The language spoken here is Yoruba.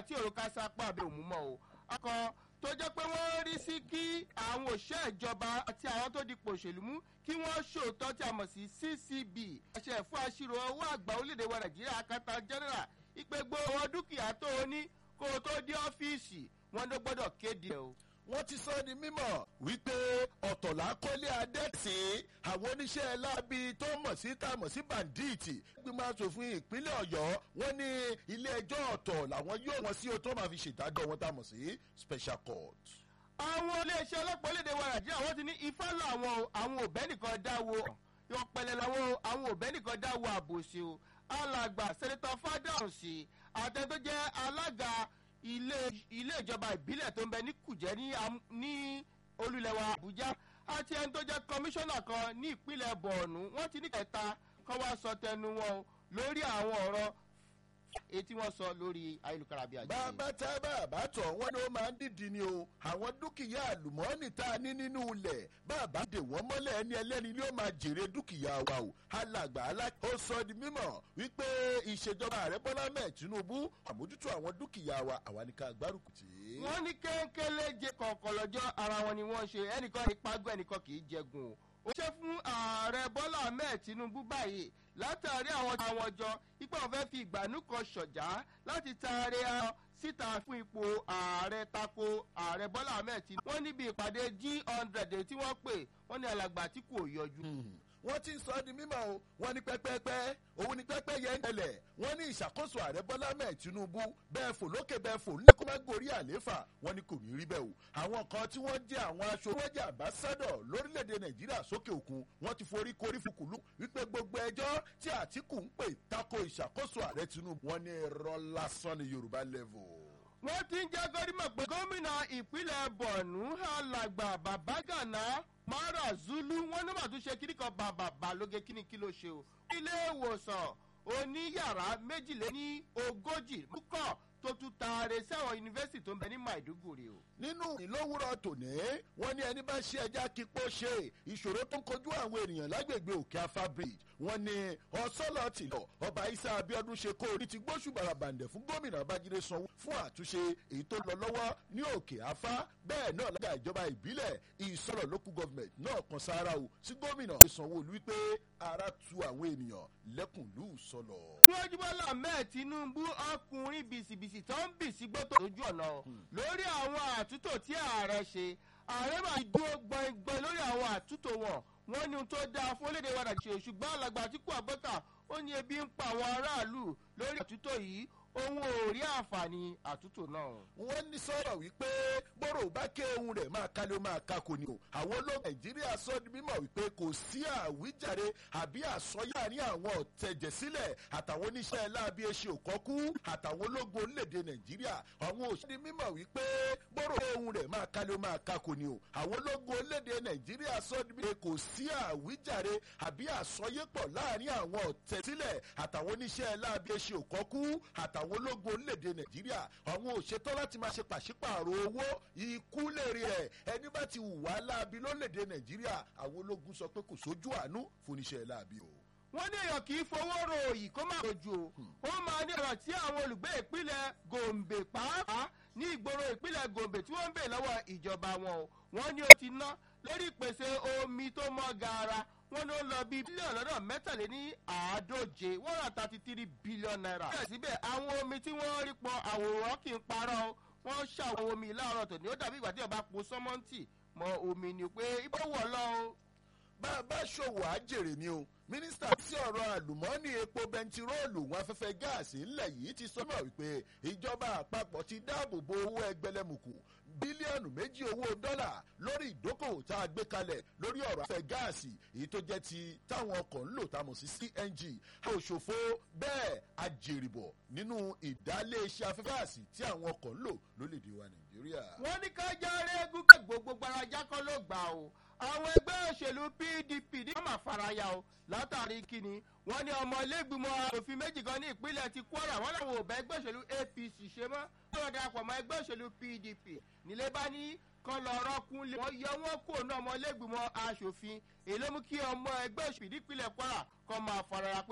tí òrùka sápá àbẹ̀ òmù mọ́ o akọ tó jẹ́ pé wọ́n rí sí kí àwọn òṣìṣẹ́ ìjọba àti àwọn tó dipò òṣèlú mú kí wọ́n ṣòótọ́ tí a mọ̀ sí ccb àṣẹ fún àṣírò owó àgbà orílẹ̀-èdè wa nàìjíríà akátá general ìpè gbogbo dúkìá tó o ní kó o tó dé ọ́fíìsì wọn ló gbọ́dọ̀ kéde o wọ́n ti sọ ní mímọ̀ wípé ọ̀tọ̀lá kọ́lé adẹ́tì àwọn oníṣẹ́ láabi tó mọ̀ sí tá a mọ̀ sí bàǹdíìtì gbígbà sòfin ìpínlẹ̀ ọ̀yọ́ wọ́n ní ilé ẹjọ́ ọ̀tọ̀ làwọn yóò wọ́n sí o tó máa fi ṣèdájọ́ wọn tá a mọ̀ sí special court. àwọn iléeṣẹ́ ọlọ́pàá orílẹ̀-èdè wa nàìjíríà wọ́n ti ní ifá làwọn o àwọn òbẹ́ nìkan dáwọ́ ọ̀pẹ̀lẹ̀ làwọn o àwọn òbẹ́ nìkan dáwọ́ àbòsí o alàgbà sẹ́nitọ́ fádàǹsì àtẹ̀tọ́ jẹ́ alága ilé ilé ìjọba ìbílẹ̀ tó ń bẹ ní kùjẹ́ ní ní olùlẹ̀wà àbújá àti ẹni tó jẹ́ kọmíṣánná kan ní ìpínlẹ̀ bọ̀ọ̀nù wọ́n ti ní kẹta kọ́ wá sọ tẹnu wọn lórí àwọn ọ̀rọ̀ èyí tí wọ́n sọ lórí ayélujára bíi àjẹsí. bàbá tá bàbá tọ̀ wọ́n ní ó máa ń dìdì ni o àwọn dúkìá àlùmọ́ọ́nì tá a ní nínú ilẹ̀ bàbá dè wọ́n mọ́lẹ̀ ẹni ẹlẹ́ni ni ó máa jèrè dúkìá wa o alàgbà alá ó sọ di mímọ̀ wípé ìṣèjọba ààrẹ bọ́lá mẹ́ẹ̀ tinubu àmójútó àwọn dúkìá wa àwa ní ká gbárùkù tì í. wọ́n ní kéńkélé jẹ kọ̀ọ̀kan lọ́jọ́ ara wọn ni wọ́n ṣe ẹnìkan ìpagbọ́ ẹnìkan kì í jẹgun o ó ṣe fún ààrẹ bọ́lá ahmed tinubu báyìí látàrí àwọn àwọn ọjọ́ ipò wọn fẹ́ fi ìgbàanú kan ṣọ̀já láti taari ọ síta fún ipò ààrẹ tako ààrẹ bọ́lá ahmed tinubu wọ́n níbi ìpàdé g hundred tí wọ́n pè wọ́n ní alàgbà tí kò yọjú. wọ́n ti ń sọ ọ́ di mímọ́ o wọ́n ní pẹ́pẹ́pẹ́ òun ní pẹ́pẹ́ yẹn ń tẹ̀lẹ̀ wọ́n ní ìṣàkóso ààrẹ bọ́lá mẹ́ẹ̀ tinubu bẹ́ẹ̀ fò lókè bẹ́ẹ̀ fò ní kó má gorí àléfà wọ́n ní kò ní rí bẹ́ẹ̀ o àwọn kan tí wọ́n jẹ́ àwọn aṣọ wọ́n jẹ́ àbásádọ̀ lórílẹ̀‐èdè nàìjíríà sókè òkun wọ́n ti forí korí fukùlù wípé gbogbo ẹjọ́ tí àtìkù ń pè tako ìṣàkóso ààrẹ tinubu wọ́n ní irọ́ lásán ní yorùbá level wọ́n ti ń jẹ́ gọ́dímọ̀ pé gómìnà ìpínlẹ̀ bọ̀nú alàgbà babagana mara zulu wọ́n ní màtún ṣe kíní kan bàbà balóge kíní kí ló ṣe o. ilé ìwòsàn oníyàrá méjìléní ogójì mú-kọ́ tó tún taare sẹ́wọ̀n yunifásitì tó ń bẹ ní maiduguri o. nínú ìlówúrọ̀ tòní wọ́n ní ẹni bá ṣe ẹja kíkó ṣe ìṣòro tó ń kojú àwọn ènìyàn lágbègbè òkè afa bridge wọ́n ní ọ̀sọ́lọ̀ tìlọ̀ ọba isa abiodun ṣe kó orí ti gbóṣù barabàǹdẹ̀ fún gómìnà babájídé sanwó fún àtúnṣe èyí tó lọ lọ́wọ́ ní òkè afa bẹ́ẹ̀ náà lága ìjọba ìbílẹ̀ ìsọ̀rọ̀ local government náà kan sára o sí gómìnà sanwó-olú wípé ara tu àwọn ènìyàn lẹ́kùnlú sọ̀lọ̀. wọ́n jubọ́lá mẹ́ẹ̀ tinubu ọkùnrin bìsìbìsì tó ń bìsì gbọ́tò lójú ọ̀nà lórí àwọn àtúntò tí ààrẹ ṣe ààrẹ máa dúró gbọ̀ngbọ̀n lórí àwọn àtúntò wọn wọ́n ní ohun tó dáa fún orílẹ̀-èdè wa nàìjíríà ṣùgbọ́n alàgbà àtìkú àbọ́kà ó ní ebi ń pa àwọn aráàlú lórí àtúntò yìí òun ò rí àǹfààní àtúntò náà. wọ́n ní sọ̀rọ̀ wípé bọ́rọ̀ bá ké ohun rẹ̀ máa kálé ó máa ká kò ní o àwọn ológun nàìjíríà sọ di mímọ̀ wípé kò sí àwíjàre àbí àsọyà ní àwọn ọ̀tẹ̀jẹ̀sílẹ̀ àtàwọn oníṣẹ́ láabi eṣe òkọ́kú àtàwọn ológun orílẹ̀-èdè nàìjíríà àwọn òṣèlú mímọ̀ wípé bọ́rọ̀ ohun rẹ̀ máa kálé ó máa ká kò ní o àwọn ológun orílẹ̀-èdè nàìjíríà sọ di mímọ̀ kò sí àwíjàre àbí àsọyépọ̀ láàrin àwọn ọ̀tẹ̀sílẹ̀ àtàwọn oníṣẹ́ láabi eṣe òkọ́kú àtàwọn àwọn ológun orílẹ̀-èdè nàìjíríà àwọn òṣètò láti máa ṣe pàṣípààrọ̀ owó ikú lèrè ẹ̀ ẹni bá ti wà láabi lórílẹ̀-èdè nàìjíríà àwọn ológun sọ pé kò sójú àánú fúnniṣẹ́ láabi o. wọ́n ní èèyàn kì í fowó ro òyì kó má rojú o ó máa ní ọ̀rọ̀ tí àwọn olùgbé ìpínlẹ̀ gombe pàápàá ní ìgboro ìpínlẹ̀ gombe tí wọ́n ń bè lọ́wọ́ ìjọba wọn o wọ́n ní ó ti ná lórí ìpèsè omi tó mọ́ gaara wọ́n ló lọ bí bílíọ̀nù lọ́dọ̀ mẹ́tàléní àádóje one hundred thirty three billion naira. síbẹ̀síbẹ̀ àwọn omi tí wọ́n rí pọ̀ àwòrán kì í parọ́ wọ́n ṣàwọn omi láàárọ̀ tòní ó dàbí ìgbà tí ọba po sọ́mọ́ǹtì mọ omi ni pé ibò wọ̀ lọ o. bá a bá ṣòwò àjèrè ni o mínísítà tí ọ̀rọ̀ àlùmọ́ọ́nì epo bẹntiróòlù wọn afẹ́fẹ́ gáàsì ńlẹ̀ yìí ti sọ́mọ̀ wípé ìjọba àpapọ̀ ti dáàbò bo owó ẹgbẹ̀lẹ́mùkù bílíọ̀nù méjì owó dọ́là lórí ìdókòwò tá a gbé kalẹ̀ lórí ọ̀rọ̀ afẹ́ gáàsì èyí tó jẹ́ ti táwọn ọkọ̀ ń lò tá a mọ̀ sí cng òṣòfò bẹ́ẹ̀ ajèrìbọ̀ nínú ìdálé-iṣẹ́ afẹ́ gáàsì tí àwọn ọkọ̀ ń lò lólèdè wa nàìjíríà. wọ́n ní ká járe gúgẹ́ gbogbo gbarajá kọ́ ló gbà o àwọn ẹgbẹ́ òṣèlú pdp ní wọ́n máa faraya o látàrí kíni wọ́n ní ọmọ ilégbìmọ̀ òfin méjì kan ní ìpínlẹ̀ ti kwara wọ́n làwọn ò bá ẹgbẹ́ òṣèlú apc ṣe mọ́ wọ́n darapọ̀ mọ́ ẹgbẹ́ òṣèlú pdp nílé bá ní kan lọ rọ́kún lé wọ́n yọ wọ́n kó ní ọmọ ilégbìmọ̀ asòfin èyí ló mú kí ọmọ ẹgbẹ́ òṣèlú ìpínlẹ̀ kwara kan máa faraya pé